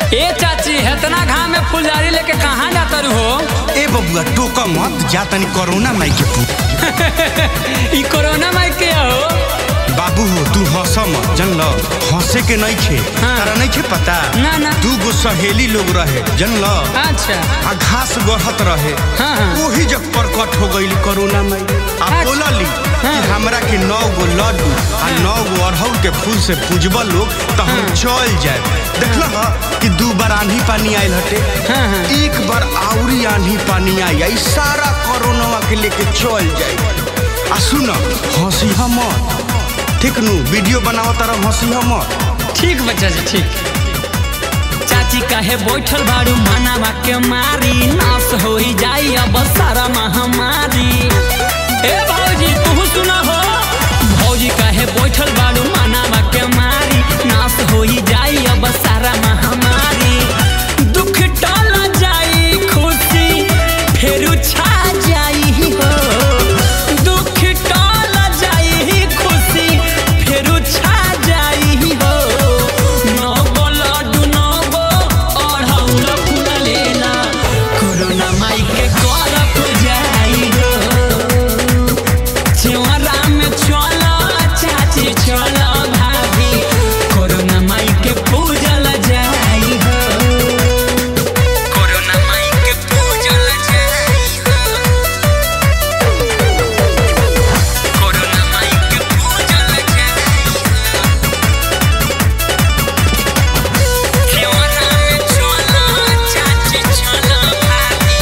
ए चाची हेतना घाम में फुलझारी लेके कहाँ जाता रू हो ए बबुआ टोका मत जा तनी कोरोना माई के पू ई कोरोना माई के हो बाबू हो तू हंस मत जनल हंसे के नहीं खे हाँ। तारा नहीं खे पता ना, ना। दू गो सहेली लोग रहे जनल अच्छा आ घास गढ़त रहे हाँ, हाँ। वही जब प्रकट हो गई कोरोना में आ अच्छा। बोलली कि हाँ। हमरा के नौ गो लड्डू आ नौ गो अरहुल के फूल से पूजब लोग तो हम हाँ। चल जाए देखल ह कि दू बार आंधी पानी आयल हटे हाँ, हाँ। एक बार आउरी आंधी पानी आई आई सारा कोरोना के लेके चल जाए आ सुन हंसी हमर ठीक नु वीडियो बनाव तरह हंसी हमर ठीक बच्चा जी ठीक चाची काहे बैठल बारू मनावा के मारी नाश हो ही जाई अब सारा महामारी ए भौजी तू सुना हो भौजी काहे बैठल बारू मनावा के मारी नाश हो ही जाई अब सारा महामारी दुख टल जाई खुशी फेरू छा जाई हो दुख टल जाई खुशी फेरू छा जाई हो नगो लड्डू नगो अढ़ौल फूल लेला कोरोना माई के करप जाई हो चेवरा में चल चाची चल भाभी कोरोना माई के पूजल जाई हो कोरोना माई के पूजल जाई हो कोरोना माई के पूजल जाई चेवरा में चल चाची चल भाभी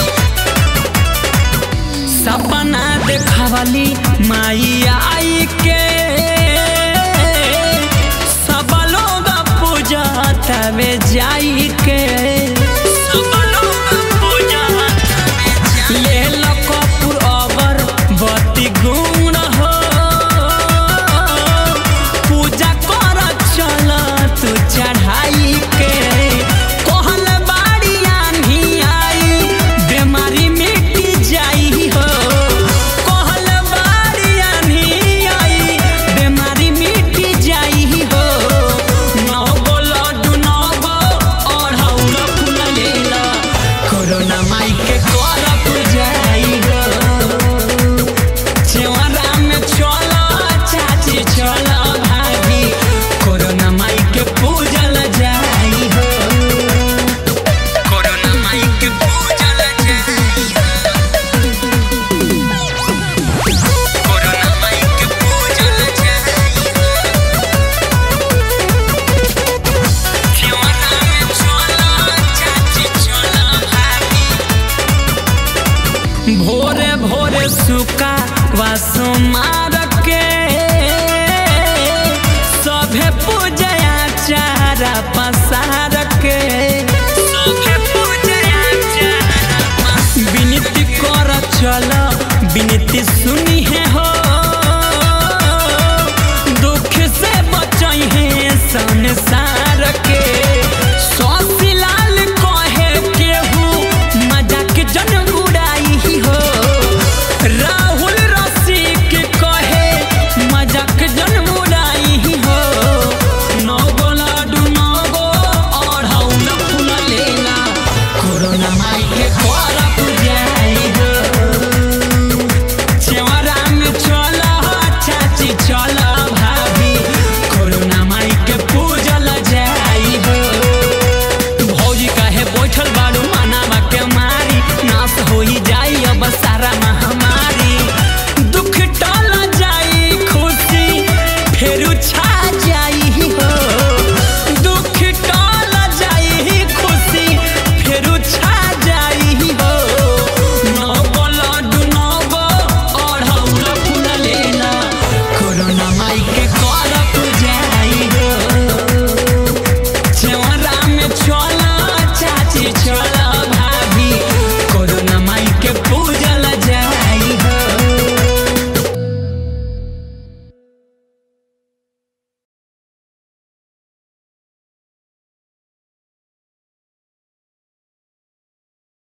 सपना देखावली माई आई के सब लोग पूजता में जाई के सब लोग पूजता में जाई ले लो कपूर अगर बत्ती गुण हो पूजा कर चल तू चढ़ाई के कहल बाड़ी आन्ही आई बीमारी मिट जाई हो कहल बाड़ी आन्ही आई बीमारी मिट जाई हो नौ गो लड्डू नौ गो अढ़ौल फूल लेला कोरोना माई के करप जाई हो चेवरा में चल चाची चल भाभी कोरोना माई के पूजल जाई हो कोरोना माई के पूजल जाई हो कोरोना माई के पूजल जाई हो चेवरा में चल चाची चल भाभी भोरे भोरे सुका वासु मार के सभे पूजया चारा पसार के सभे पूजया चारा विनती कर चल विनती सुनी है हो दुख से बचई है संसार के सौसी लाल कहे केहू मजाक जन उड़ाई हो राहुल रसिक कहे मजाक जन उड़ाई हो नगो लाडू नगो अढ़ौल फूल लेला कोरोना माई के करप जाई हो चेवरा में चल चाची चल भाभी कोरोना माई के पूजल जाई हो भौजी काहे बैठल बाड़ू मनावा के मारी नाश होई जाई अब सारा महामारी दुख टल जाई खुशी फेरू छा